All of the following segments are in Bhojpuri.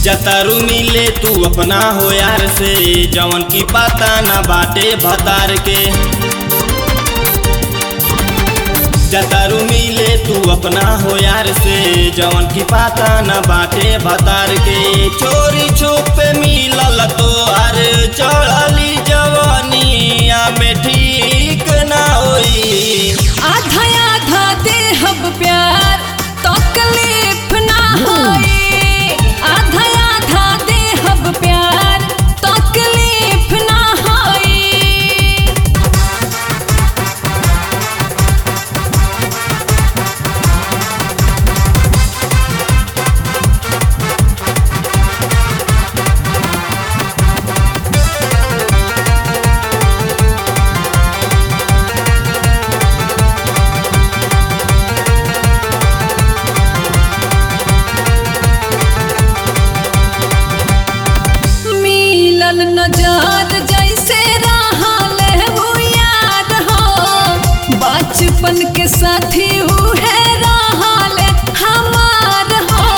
जतारू मिले तू अपना हो यार से जवन की पता ना बाटे भतार के जतारू मिले तू अपना हो यार से जवन की पता ना बाटे भतार के चोरी छुपे मिलल तो अर चढ़ली जवानिया में ठीक ना होई आधा आधा देहब प्यार तकलीफ ना होई आधा आधा देहब प्यार तकलीफ ना होई मिलल नजर जैसे रहल वो याद हो बचपन के साथी उहे रहल हमार हो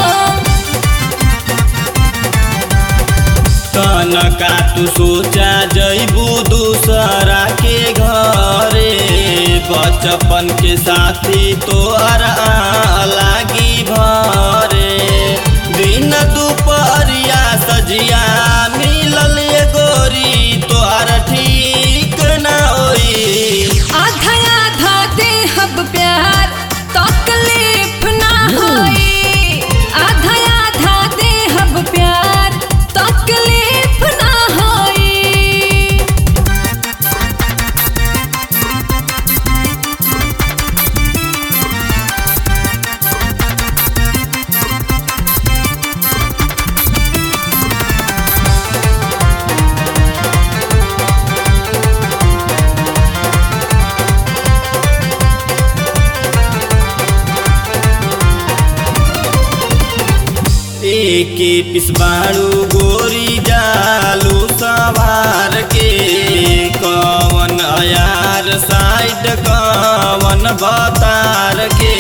तनका तू सोचा जैबू दूसरा के घरे बचपन के साथी तोहर लागी भरे दिन दुपहरिया सजिया मिलल ये गोरी तोहर ठीक ना होई आधा आधा देहब प्यार तकलीफ ना होई आधा आधा देहब प्यार तकलीफ ना होई एके पिसबाड़ू गोरी जालू सवार के कवन अयार साइड कवन बतार के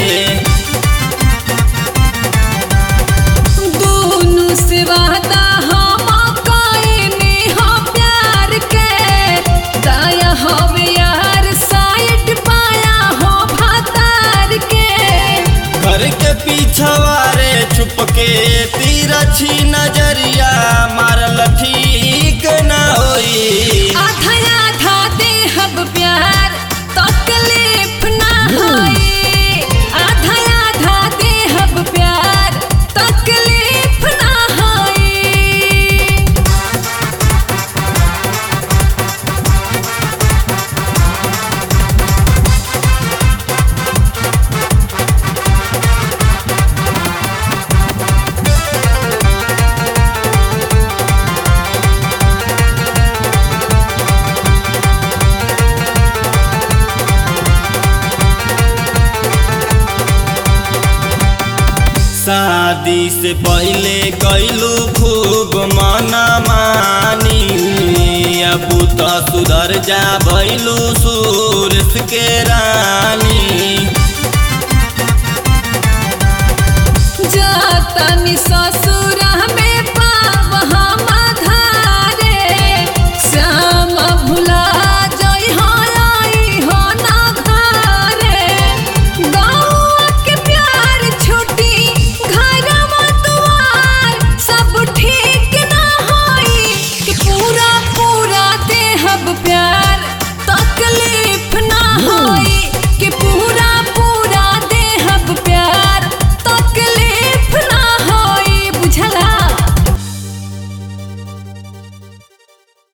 दोनों से वादा हम कइनी हो प्यार के दाया हवे यार साइड पाया हो भातार के घर के पीछवारे छुप के तिरछी नजरिया मारल ठीक ना होई आधा आधा देहब प्यार तकलीफ ना होई आधा आधा देहब प्यार तकलीफ ना होई शादी से पहले कैलू खूब मना मानी अब तो सुधर जा भैलू सूरस के रानी जातनी ससुरा